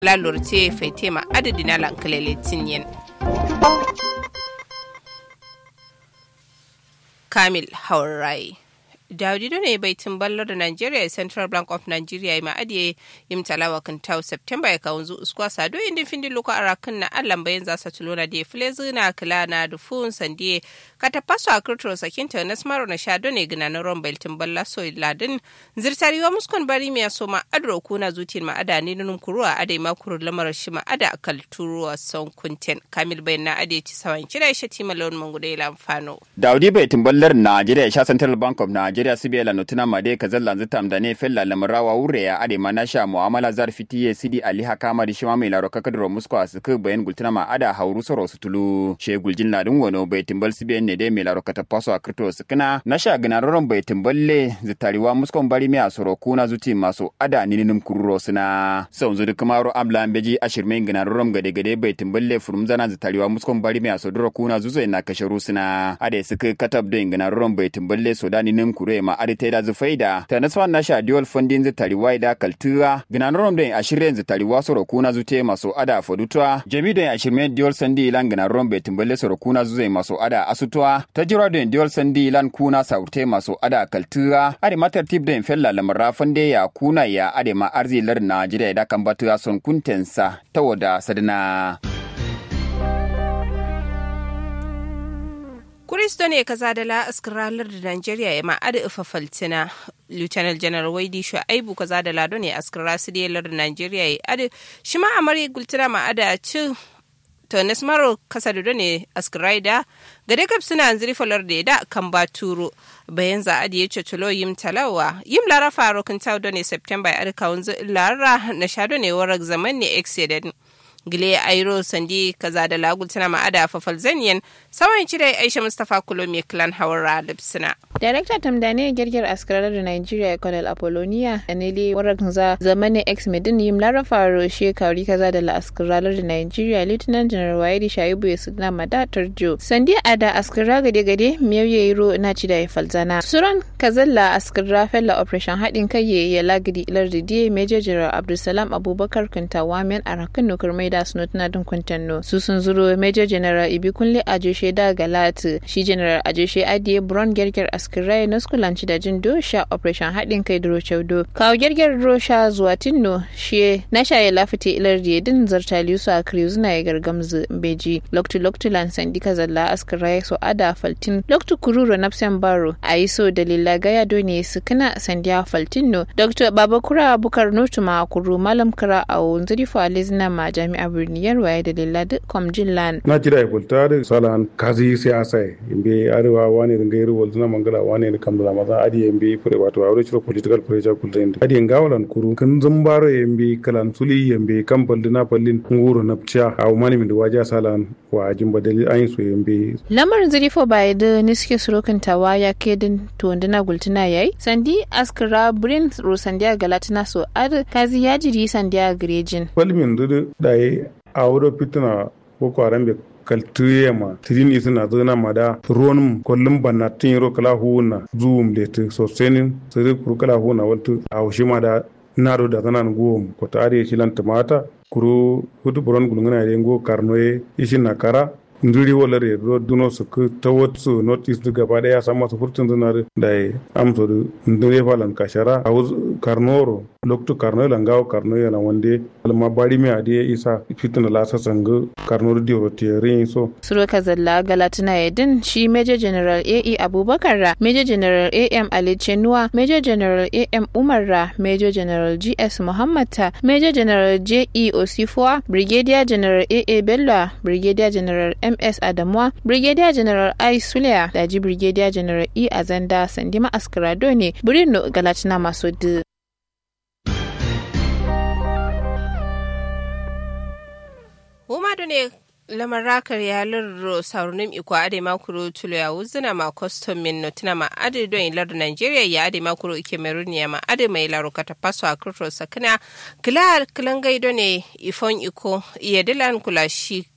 la lorte faitema adadina lankalele tinyen kamil haurai Daudido ne bai timballar da Nigeria Central Bank of Nigeria ma adiye yim talawa kan tau September ya kawo zu uskwa sado indin findi luka arakin na allan bayan za su tulona da filezi na kila na dufun sandiye kata paso a kirtiro sakinta na smaro na shado ne gina na ron bai timballa so ladin zirtariwa muskon bari mai so ma adro kuna zutin ma ada ne nunun kuruwa adai ma kuru lamar shi ma ada kalturuwa son kunten kamil bayan na ade ci sawan kira shi timalon mangudai lamfano. Daudi bai timballar Nigeria sha Central Bank of Nigeria Nigeria sibe la notuna made kazal lanzu tamda ne fella lamrawa wure ya ade manasha muamala zar fitiye sidi ali hakama di shima mai laro kakadro musko asuku bayan gultuna ma ada hauru soro sutulu she guljin ladin wono bai timbal sibe ne de mai laro kata paso akrito sukuna nasha ginaroron bai timballe zitariwa muskon bari mi asoro kuna zuti maso ada nininum kururo suna sau zudu kamaro amla beji ashirme ginaroron gade gade bai timballe furumzana zitariwa muskon bari mi asodoro kuna zuzo na kasharu suna ade suka katab do ginaroron bai timballe soda ninim kuro ma adi teda zu faida ta nasfa na sha dual funding zu tari waida kaltura ginanorom den ashirin zu tari wasoro kuna zu te maso ada fodutwa jami den ashirmen dual sandi ilan ginanorom be timbale soro kuna zu zai maso ada asutwa ta jira den dual sandi ilan kuna saurte maso ada kaltura adi matar tip den fella lamara fande ya kuna ya adi ma arzi lar na jira da kan batu son kuntensa ta wada sadana. Kuristo ne kaza da la askiralar da Najeriya ya ma'ada ifa faltina. Lieutenant General Waidi Shu'aibu kaza da lado ne askira su da lar Najeriya ya adi shi ma amari gultina ma'ada ci Tonis Maro kasa da ne askirai da gade kaf suna ziri falar da da kan ba turo bayan za a da ya cutulo yim talawa yim lara faro kan tau ne September ya arka wanzu lara na sha ne warak zaman ne excedent. gile airo sandi kaza da lagul tana ma'ada fafal zaniyan sawan cire aisha mustapha kulo mai clan hawara lipsina Darakta Tamdane girgir askarar da Nigeria Colonel Apollonia Anele warak za zamanin ex medin yim lara faro shekaru kaza da la askarar da Nigeria Lieutenant General Waidi Shaibu ya suna mada tarjo. Sandi ada askara gade gade miyau ya yiro na ci da ya falzana. Suran kazalla askara fella operation haɗin kai ya lagidi ilar da Major General Abdulsalam Abubakar Kuntawa men a rakan nukar mai da suna tana dun kuntanno. Su sun zuro Major General Ibi Kunle Ajoshe da Galati shi General Ajoshe Adiye Brown girgir askara Kirai na skulanci da jin dosha operation haɗin kai duro chaudo. Kawo gyargyar rosha zuwa tinno shi na shaye lafite ilar da yadin zarta liyu a kriyu zuna ya gargamzu beji. Loktu loktu lansan dika zalla askirai so ada faltin. Loktu kururo napsen baro a yi so dalila gaya doni su kana sandiya faltin no. Dr. Babakura Bukar Nutuma kuru malam kira a wunzuri fa alizina ma jami'a birniyar waye dalila duk kwamjin lan. Na jira ya kulta da salan kazi siyasa imbe arewa wani ringairu walzuna mangala wane ne kam da maza adi yembe fure wato awre chiro political pressure kulten adi ngawalan kuru kan zambaro yembe kalan suli yembe kam baldina pallin nguro napcha aw mani min waja salan wa ajin badali ayin so yembe lamarin zirifo bai da niske surokin tawa ya kedin to ndina gultina yayi sandi askara brin ro sandiya galatina so ad kazi ya jiri sandiya grejin palmin dudu dai awro pitna ko arambe kaltuyema tirin isina zana mada ruwanum kollum banna tin ro kala huna zuwum leti so senin siri kuru kala huna waltu a wushi mada naro da zanan guwum ko ta ari shilan tumata kuru hutu buron gulungana de ngo karnoye ishin na kara nduri wala re do duno su ku tawot su not is gaba daya sama su furtun zuna da amso du ndure falan kashara a karnoro loktu karno la ngaw karno yana wande alma bari mi ade isa fitina la sa sanga karno di rotiere so suro kazalla galatina yedin shi major general AE Abubakar ra major general AM Ali Chenua major general AM Umar ra major general GS Muhammad ta major general JE Osifwa brigadier general AA Bello brigadier general MS Adamwa brigadier general I Suleya da ji brigadier general E Azanda Sandima Askarado ne Birnin Galatina masu Umadu ne lamar rakar ya lirro saurunin iko ade makuru tulo ya wuzina ma custom min notina ma ade don ilar Nigeria ya ade makuru ike meruniya ma ade mai laro kata paso a kurto sakina kila kilan gaido ne ifon iko iya dilan kula shi